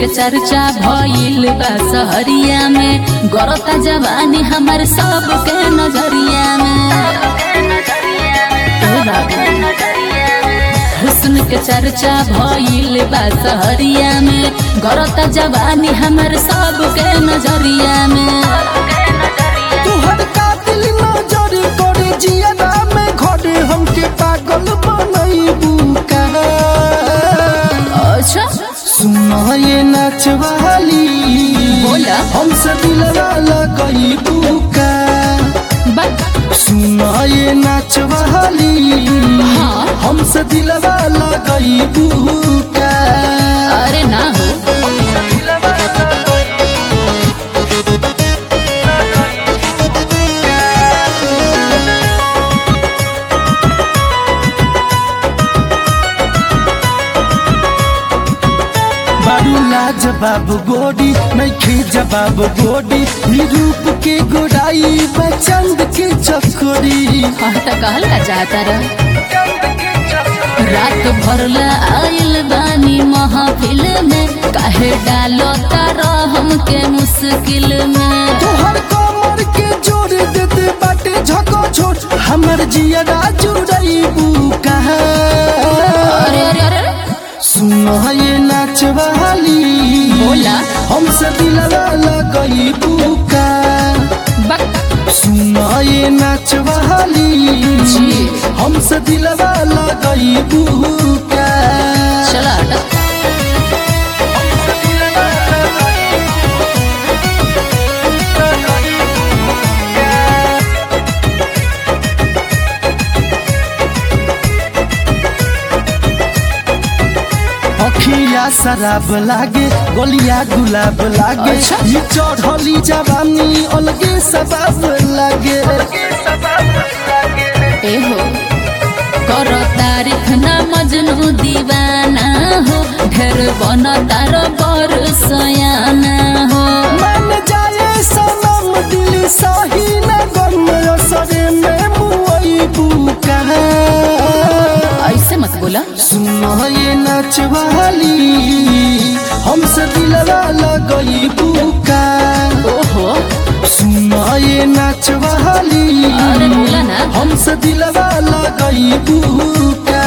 चर्चा भइल बा सहरिया में गरता जवानी हमर सबके नजरिया में ए बाबू हुस्न के चर्चा भइल बा सहरिया में गरता जवानी हमर सबके नजरिया में तुहर कातिल नजर करे जियरा में घरे हमके पागल बनैबू का अच्छा सुना ये नचवाली बोला। हमसे दिलवा लगैबू का बा- सुना ये नचवाली हाँ। हमसे दिलवा लगैबू का अरे ना हो बारू लाज बाबू गोरी नैखे जवाब गोरी ई रूप के गोराई बचंद के चकोरी हाँ तो कहल का चाहता रह रात भरला आइल बानी महफिल में काहे डालो तारा हमके मुश्किल में तोहर कमर के जोड़ देते बाटे झको छोट हमर जियरा जुड़ैबू कहा अरे अरे अरे अरे, सुनो ये नाचवाली बोला। हमसे दिलवा लगैबू का बक सुनो ये नाचवाली जी। हमसे दिलवा लगैबू का चला हटा अखिया शराब लागे गोलिया गुलाब लागे अच्छा। ई चढ़ली जवानी अलगे सबाब लागे ए हो करो तारीख ना मजनू दीवाना हो ढेर बन तार बर सयाना हो मन जाए सनम दिल सही न गम असरे में मुई बुका ऐसे मत बोला सुनो ये नचवाली हमसे दिलवा लगई बुका ओहो सुनो ये नचवाली अरे बोला ना हमसे दिलवा लगई बुका